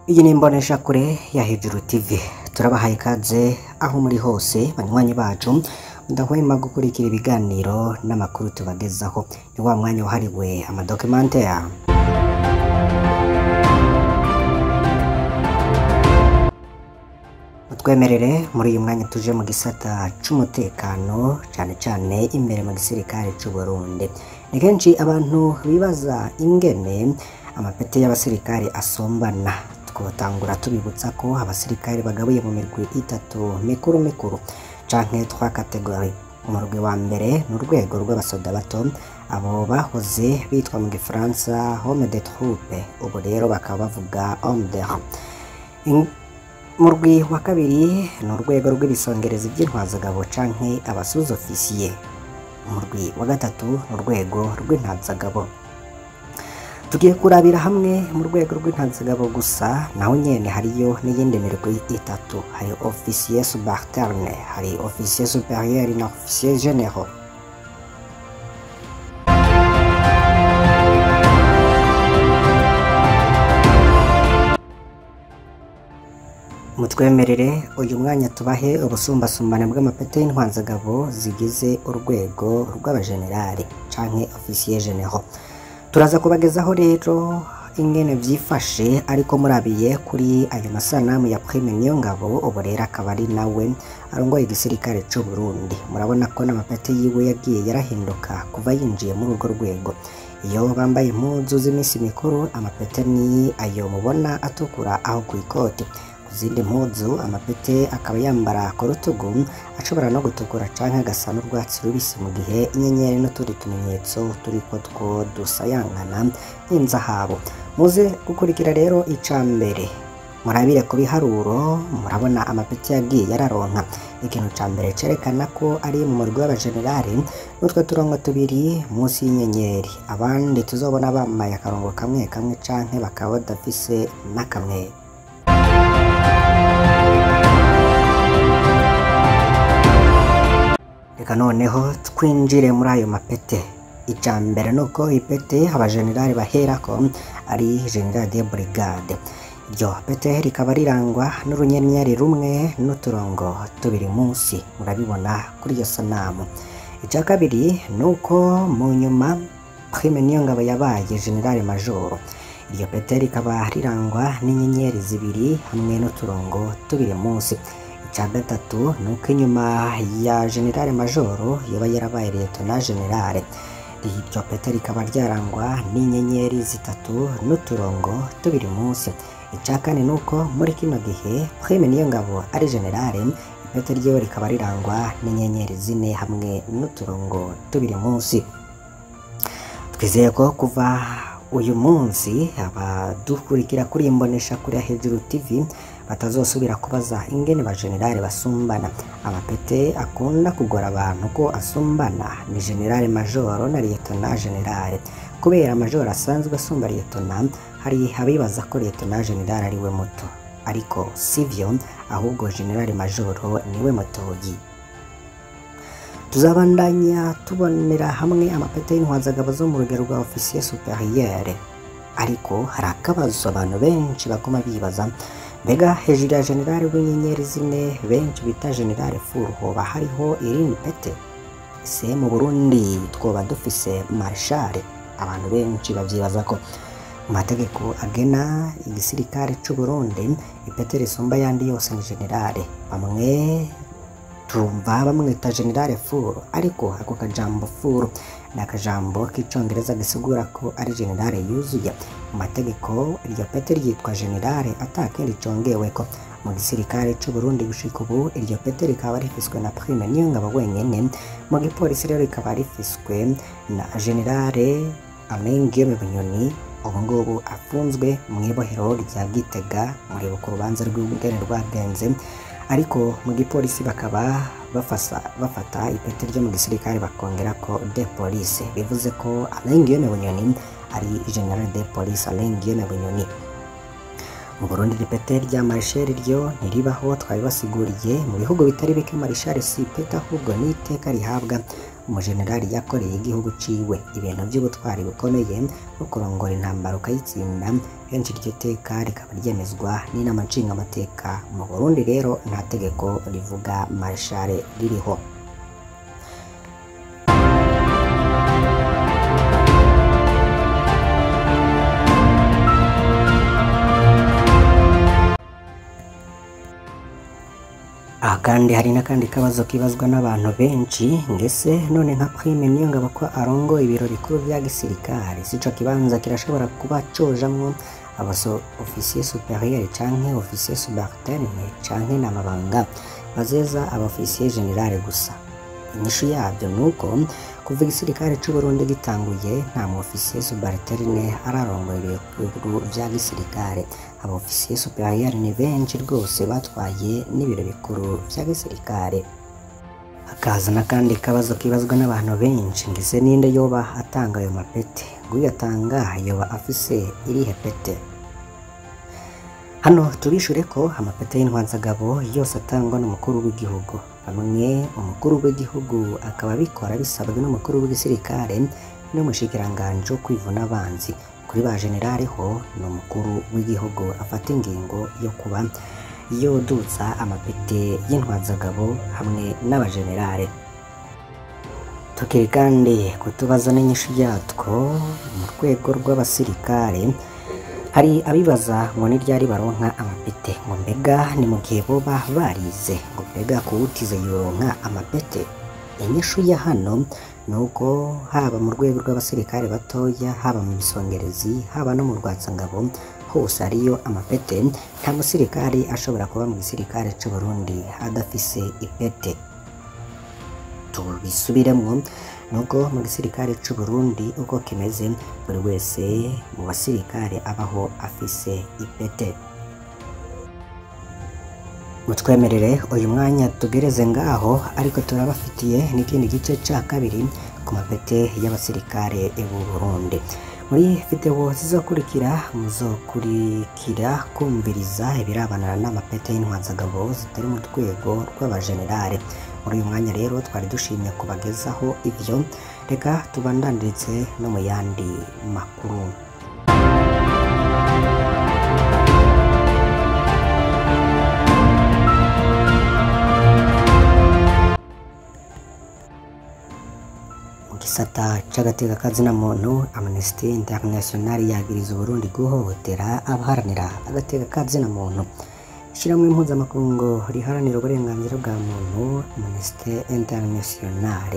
Iyi ni imboneshakure ya Hejuru TV turabahaye ikaze aho muri hose banywanyi bacu mudahwema gukurikira ibiganiro n'amakuru tubagezaho ni wa mwanya wahariwe amadocumentary mutwemerere muri uyu mwanya tuje mu gisata c'umutekano cane cane imbere mu gisirikare c'u Burundi ni kenshi abantu bibaza ingene amapeti y'abasirikare asombana twotangura tubibutsa ko abasirikare bagabuye mu mirwi itatu mikuru mikuru canke twa kategori umurwi wa mbere ni urwego rw'abasoda bato abo bahoze bitwa mu gifaransa homme de troupe ubu rero bakaba bavuga homme de rang In- umurwi wa kabiri ni urwego rw'ibisongerezi by'intwazagabo canke abasuzofisiye umurwi wa gatatu ni urwego rw'intazagabo tugiye kurabira hamwe mu rwego rw'intazagabo gusa naho nyene hariyo n'iyindi mirwi itatu hari officier subalterne hari officier supérieur na officier généraux mutwemerere uyu mwanya tubahe ubusumbasumbane bw'amapeti y'intwanzagabo zigize urwego rw'abajenerali canke officier généraux turaza kubagezaho rero ingene vyifashe ariko murabiye kuri ayo masanamu ya prime niyo ngabo ubu rero akaba ari nawe arongoye igisirikare c'u Burundi murabona ko n'amapeti yiwe yagiye yarahinduka kuva yinjiye muri urwo rwego iyo bambaye impuzu z'iminsi mikuru amapeti ni ayo mubona atukura aho ku ikoti ku zindi mpuzu amapete akaba yambara ku rutugu ashobora no gutukura canke agasa n'urwatsi rubisi mu gihe inyenyeri n'utundi tumenyetso turiko two dusayangana nk'inzahabu muze gukurikira rero ica mbere murabire ku biharuro murabona amapeti yagiye yararonka ikintu ca mbere cerekana ko ari mu murwi w'abajenerali n'utwo turongo tubiri munsi y'inyenyeri abandi tuzobona bambaye akarongo kamwe kamwe canke bakaba badafise n'akamwe reka noneho twinjire muri ayo mapete icya mbere ni uko ipete abajenerali baherako ari general de brigade iryo pete rikaba rirangwa n'urunyenyeri rumwe n'uturongo tubiri munsi murabibona kuri iyo sanamu icya kabiri ni uko mu nyuma prime niyo ngabo yabaye general majoro iryo pete rikaba rirangwa n'inyenyeri zibiri hamwe n'uturongo tubiri munsi icya gatatu ni uko inyuma ya generale majoro yaba yarabaye liyetona generale iryo pete rikaba ryarangwa n'inyenyeri zitatu n'uturongo tubiri munsi icya kane ni uko muri kino gihe prime niyo ngabo ari generale ipete ryiwe rikaba rirangwa n'inyenyeri zine hamwe n'uturongo tubiri munsi twizeye ko kuva uyu munsi abadukurikira kuri iyi mboneshakure ya hejuru tv batazosubira kubaza ingene bajenerali basumbana amapete akunda kugora abantu ko asumbana ni generale majoro na liyetona generale kubera majoro asanzwe asumba liyetona hari abibaza ko liyetona generale ari we muto ariko sivyo ahubwo generale majoro niwe mutoyi tuzabandanya tubonera hamwe amapete y'intwazagabo zo mu rugero rwa ofisiye superiere ariko hari akabazo abantu benshi baguma bibaza mbega hejuru ya generale w'inyenyeri zine benshi bita generale furu hoba hariho irindi pete ese mu burundi twoba dufise marshale abantu benshi bavyibaza ko mu mategeko agena igisirikare c'u Burundi ipete risumba yandi yose ni generale bamwe tumva bamwita generale furu ariko ako kajambo furu ni akajambo k'icongereza gisigura ko ari generale yuzuye mu mategeko iryo pete ryitwa generale atakindi congeweko mu gisirikare c'u Burundi gushika ubu iryo pete rikaba rifiswe na prime niyo ngabo wenyene mu gipolisi rero rikaba rifiswe na generale Alain Guillaume Bunyoni ubu ngubu afunzwe mu ibohero rya Gitega muribuka urubanza rw'ubwene rwagenze ariko mu gipolisi bakaba bafasa, bafata ipeti ryo mu gisirikare bakongera ko de police bivuze ko Alain Guillaume Bunyoni ari general de police Alain Guillaume Bunyoni mu Burundi ipete rya Marshal ryo ntiribaho twabibasiguriye mu bihugu bitari bike Marshal si ipete ahubwo ni iteka rihabwa umujenerali yakoreye igihugu ciwe ibintu by'ubutwari bukomeye no kurongora intambara ukayitsinda kenshi iryo teka rikaba ryemezwa n'inama nshingamateka mu Burundi rero nta tegeko rivuga Marshal ririho aha kandi hari n'akandi kabazo kibazwa n'abantu benshi ngese none nka prime niyo ngabo ko arongo ibiro bikuru vya gisirikare sico kibanza kirashobora kuba cojamwo abaso officier superieur canke officier subalterne canke n'amabanga bazeza aba officier general gusa inyishu yabyo nuko kuva igisirikare c'u Burundi gitanguye nta mu officier subalterne ararongoye ibiro vya gisirikare aba officier superieur ni benshi rwose batwaye n'ibiro bikuru vya gisirikare hakaza n'akandi kabazo kibazwa n'abantu benshi ngise ninde yoba atanga ayo mapete uyatanga yoba afise irihe pete hano tubishure ko amapete y'intwanzagabo yose atangwa n'umukuru w'igihugu bamwe umukuru w'igihugu akaba abikora bisabwe n'umukuru w'igisirikare n'umushikiranganji wo kwivuna abanzi kuri ba generale ho ni umukuru w'igihugu afata ingingo yo kuba yoduza amapete y'intwazagabo hamwe n'abajenerale tukiri kandi kutubaza n'inyishu yatwo mu rwego rw'abasirikare hari abibaza ngo ni ryari baronka amapete ngo mbega ni mu gihe boba barize ngo mbega kuwutize yoronka amapete inyishu ya hano ni uko haba mu rwego rw'abasirikare batoya haba mu bisongerezi haba no mu rwatsangabo hose ariyo amapete nta musirikare ashobora kuba mu gisirikare c'u Burundi adafise ipete tubisubiremwo nuko mu gisirikare c'u Burundi uko kimeze buri wese mu basirikare abaho afise ipete mutwemerere uyu mwanya tugereze ngaho ariko turabafitiye n'ikindi gice ca kabiri ku mapete y'abasirikare b'u Burundi muri video zizokurikira muzokurikira kumviriza ibirabana n'amapete y'intwazagabo zitari mu rwego rw'abajenerale muri uyu mwanya rero twari dushimye kubagezaho ivyo reka tubandanirize no mu yandi makuru mu gisata c'agateka kazina muntu Amnesty International yagiriza Uburundi guhohotera abaharanira agateka kazina muntu ishyirahamwe mpuzamakungu riharanira uburenganzira bwa muntu Amnesty International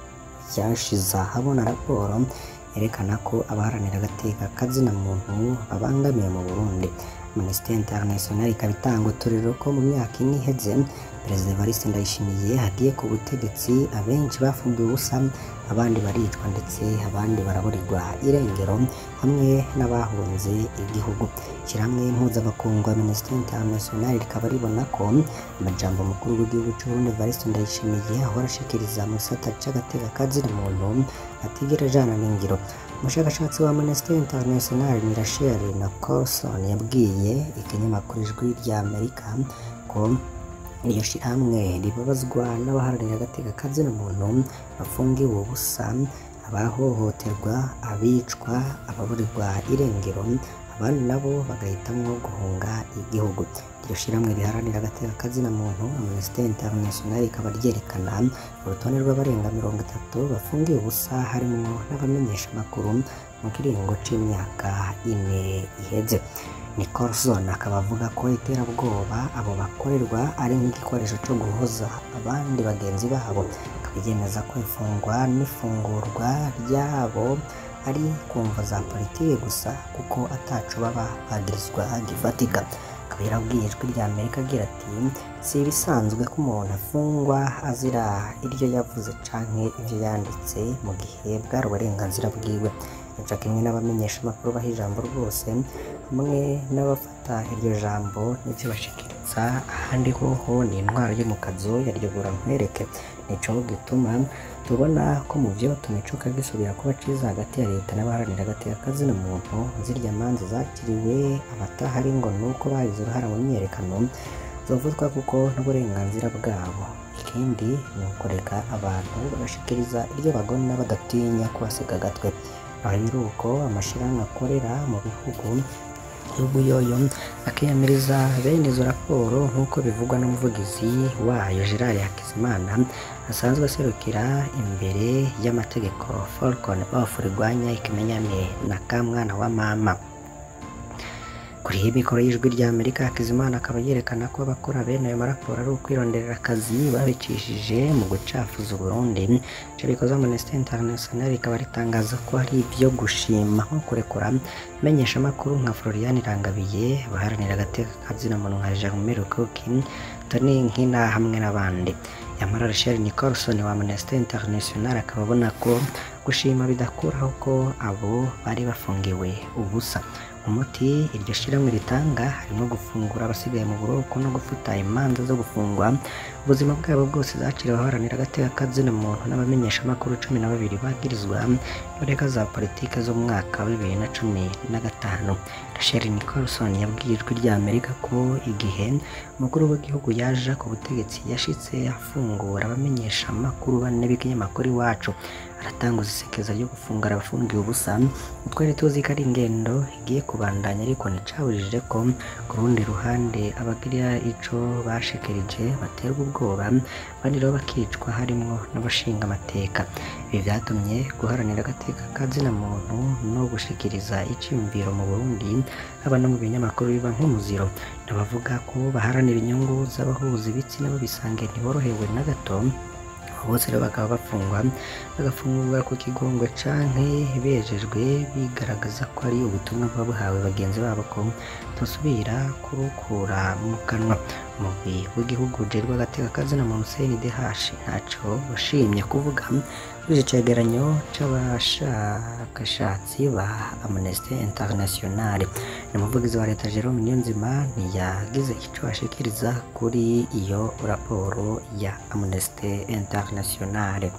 ryashize ahabona raporo yerekana ko abaharanira agateka kazina muntu babangamiwe mu Burundi Amnesty International ikaba itanga uturero ko mu myaka ine iheze Perezida Evariste Ndayishimiye hagiye ku butegetsi abenshi bafungiwe ubusa abandi baricwa ndetse abandi baraburirwa irengero hamwe n'abahunze igihugu ishyirahamwe mpuzamakungu Amnesty International rikaba ribona ko amajambo mukuru w'igihugu cy'u Burundi Evariste Ndayishimiye ahora ashikiriza mu gisata c'agateka kazina muntu atigera ajana n'ingiro umushakashatsi wa Amnesty International ni Rachel na Carlson yabwiye ikinyamakuru ijwi rya Amerika ko iryo shirahamwe ribabazwa n'abaharanira agateka kazina muntu bafungiwe ubusa abahohoterwa abicwa ababurirwa irengero abandi nabo bagahitamwo guhunga igihugu iryo shirahamwe riharanira agateka kazina muntu Amnesty International ikaba ryerekana urutonde rw'abarenga mirongo itatu bafungiwe ubusa harimwo n'abamenyesha amakuru mu kiringo c'imyaka ine iheze Nicholson akaba avuga ko iterabwoba abo bakorerwa ari nk'igikoresho cyo guhoza abandi bagenzi babo akaba yemeza ko ifungwa n'ifungurwa ryabo ari kumva za politiki gusa kuko ataco baba bagirizwa gifatika akaba yarabwiye ijwi rya Amerika agira ati si ibisanzwe ko umuntu afungwa azira iryo yavuze canke ivyo yanditse mu gihe bwari uburenganzira bwiwe yaca kimwe n'abamenyesha amakuru baha ijambo rwose hamwe n'abafata iryo jambo n'ivyo bashikiriza ahandi hoho ni intwaro yo mu kazu yaryogora nkwereke nico gituma tubona ko mu byo tumicuka gisubira kuba ciza hagati ya leta n'abaharanira agateka kazina muntu zirya manza zakiriwe abatahari ngo nuko bagize uruhara mu myiyerekano zovuzwa kuko n'uburenganzira bwabo ikindi ni ukureka abantu bagashikiriza iryo bagona badatinya kubasiga agatwe aho rero uko amashirahamwe akorera mu bihugu y'ubuyoyo akiyamiriza bene izo raporo nk'uko bivugwa n'umuvugizi wayo Gerard Hakizimana asanzwe aserukira imbere y'amategeko Falcon of rirwanya ikimenyane na kamwana wa mama kuri iyi mikoro y'ijwi rya Amerika Hakizimana akaba yerekana ko abakora bene ayo maraporo ari ukwironderera akazi babicishije mu gucafuza Burundi icyo bikoze Amnesty International rikaba ritangaza ko ari ibyo gushima nko kurekura menyeshamakuru nka Florian Irangabiye baharanira agateka kazina muntu nka Jerome Rukuki Tony Nkina hamwe n'abandi Yamara Rachel Nicholson wa Amnesty International akaba abona ko gushima bidakuraho ko abo bari bafungiwe ubusa umuti iryo shiramwe ritanga harimo gufungura abasigaye mu buroko no gufuta imanza zo gufungwa ubuzima bwabo bwose zaciriwe abaharanira agateka kazina muntu n'abamenyesha amakuru cumi na babiri bagirizwa n'ureka za politike zo mu mwaka wa bibiri na cumi na gatanu Rachel Nicholson yabwiye ijwi rya Amerika ko igihe umukuru w'igihugu yaje ku butegetsi yashitse afungura abamenyesha amakuru bane b'ikinyamakuru iwacu aratanguza isekeza ryo gufungura abafungiwe ubusa twari tuzi ko ari ingendo igiye kubandanya ariko nticabujije ko ku rundi ruhande abagira ico bashikirije baterwa ubwoba abandi rero bakicwa harimwo n'abashinga amateka ibi vyatumye guharanira agateka kazina muntu no gushikiriza iciyumviro mu Burundi haba no mu binyamakuru biba nk'umuziro n'abavuga ko baharanira inyungu z'abahuza ibitsina babisange ntiborohewe na gato bose rero bakaba bafungwa bagafungurwa ku kigongwe canke bejejwe bigaragaza ko ari ubutumwa buba buhawe bagenzi babo ko tosubira kurukura mu kanwa umugwi w'igihugu ujejwe agateka kazina muntu CNDH ntaco washimye kuvuga kuri iki cegeranyo c'abashakashatsi ba Amnesty International ni umuvugizi wa leta Jerome Niyonzima ntiyagize ico ashikiriza kuri iyo raporo ya Amnesty International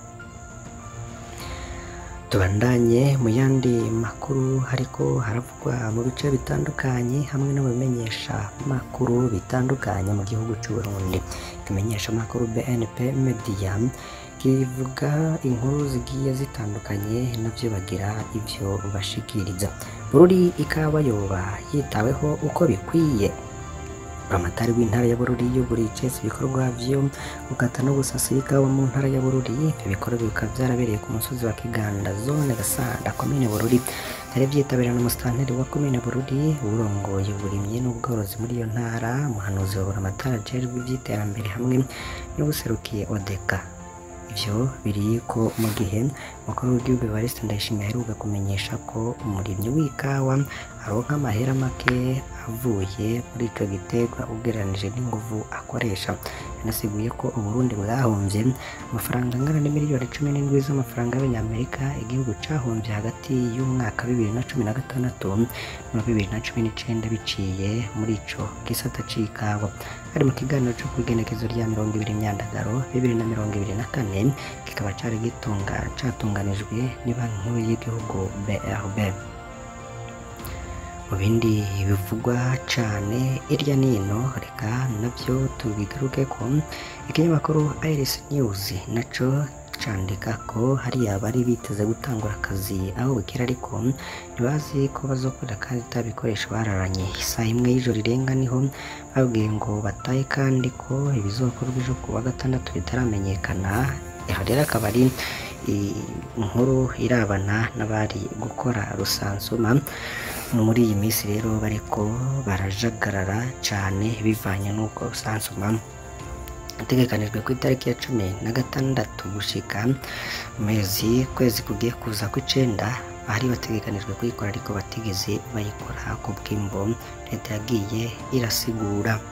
tubandanye mu yandi makuru hariko haravugwa mu bice bitandukanye hamwe no bimenyesha makuru bitandukanye mu gihugu c'u Burundi ikimenyesha makuru BNP Media kivuga inkuru zigiye zitandukanye navyo bagira ivyo bashikiriza Bururi ikaba yoba yitaweho uko bikwiye Buramatari w'intara ya Bururi yuguriye icese ibikorwa vyo gukata no gusasa ikawa mu ntara ya Bururi ivyo bikorwa bikaba vyarabereye ku musozi wa Kiganda zone Gasanda komine Bururi byari vyitabiriwe n'umusitanteri wa komine Bururi urongoye uburimyi n'ubworozi muri iyo ntara umuhanuzi wa Buramatari ajejwe ivy'iterambere hamwe n'ubuserukiye Odeka ivyo biri ko mu gihe umukuru w'igihugu Evariste Ndayishimiye aheruka kumenyesha ko umurimyi w'ikawa aronka amahera make avuye muri ico giterwa ugereranije n'inguvu akoresha yanasiguye ko Uburundi bwahomvye amafaranga angana n'imiliyoni cumi n'indwi z'amafaranga y'abanyamerika igihugu cahomvye hagati y'umwaka bibiri na cumi na gatandatu na bibiri na cumi n'icenda biciye muri ico gisata c'ikawa ari mu kiganiro co kw'igenekezo rya mirongo ibiri myandagaro bibiri na mirongo ibiri na kane kikaba cari gitunga catunganijwe n'ibanki nkuru y'igihugu BRB mu bindi bivugwa cane irya nino reka navyo tubigaruke ko ikinyamakuru Iris News naco candika ko hari abari biteze gutangura akazi aho bukira ariko ntibazi ko bazokorera kandi ata bikoresho bararanye isaha imwe y'ijoro irenga niho babwiye ngo bataye kandi ko ibizokorwa ejo ku wa gatandatu bitaramenyekana aho rero akaba ari inkuru irabana n'abari gukora rusansuma muri iyi minsi rero bariko barajagarara cane bivanye n'uko rusansuma itegekanijwe ku itariki ya cumi na gatandatu gushika mu mezi kwezi kugiye kuza kw'icenda bari bategekanijwe kuyikora ariko batigeze bayikora ku bw'imbo leta yagiye irasigura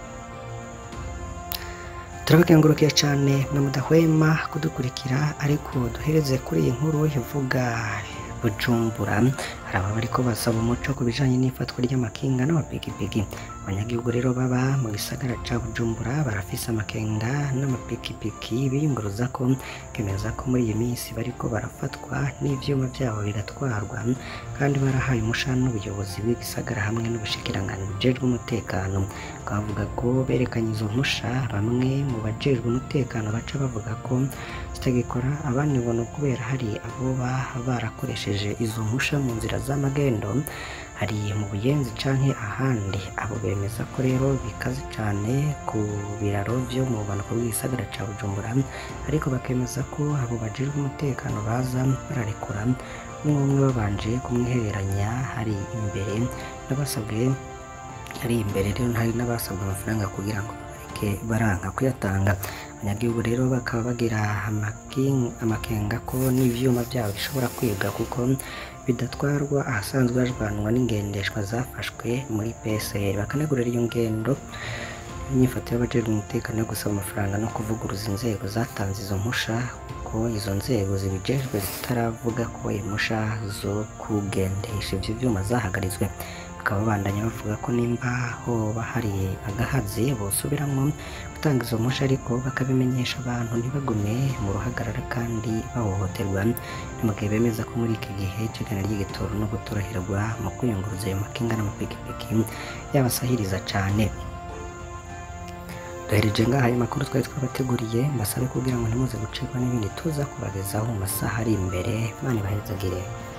turabakengurukiye cyane mwe mudahwema kudukurikira ariko duhereze kuri iyi nkuru ivuga bujumbura hari ababa bariko basaba umuco ku bijanye n'ifatwa ry'amakinga n'amapikipiki abanyagihugu rero baba mu gisagara ca Bujumbura barafise amakenga n'amapikipiki biyunguruza ko kemeza ko muri iyi minsi bariko barafatwa n'ivyuma vyabo bigatwarwa kandi barahaye umushana n'ubuyobozi bw'igisagara hamwe n'ubushikiranganji bujejwe umutekano bakavuga ko berekanye izo mpusha bamwe mu bajejwe umutekano baca bavuga ko zitagikora abandi ngo ni ukubera hari abo baba barakoresheje izo mpusha mu nzira z'amagendo hari mu buyenzi canke ahandi abo bemeza ko rero bikaze cane ku biraro vyo mu bumanuko bw'igisagara ca Bujumbura ariko bakemeza ko abo bajejwe umutekano baza bararekura umwe umwe babanje kumwihereranya hari imbere n'abasabwe hari imbere rero hari n'abasabwe amafaranga kugira ngo bareke baranka kuyatanga abanyagihugu rero bakaba bagira amaking- amakenga ko n'ivyuma vyabo bishobora kwibwa kuko bidatwarwa ahasanzwe hajwanwa n'ingendeshwa zafashwe muri PSR bakanegurira iyo ngendo inyifato y'abajejwe umutekano yo gusaba amafaranga no kuvuguruza inzego zatanze izo mpusha ko izo nzego zibijejwe zitaravuga ko impusha zo kugendesha ivyo vyuma zahagaritswe bakaba babandanya bavuga ko nimba hoba hari agahazi bosubiramwo gutanga izo mpusha ariko bakabimenyesha abantu ntibagume mu ruhagarara kandi bahohoterwa ni mu gihe bemeza ko muri iki gihe c'igana ry'igitoro no gutoroherwa mu kwiyunguruza ayo makinga n'amapikipiki yabasahiriza cane duhereje ngaha ayo makuru twari twabateguriye mbasabe kugira ngo ntimuze gucikwa n'ibindi tuza kubagezaho mu masaha ari imbere mani bahezagire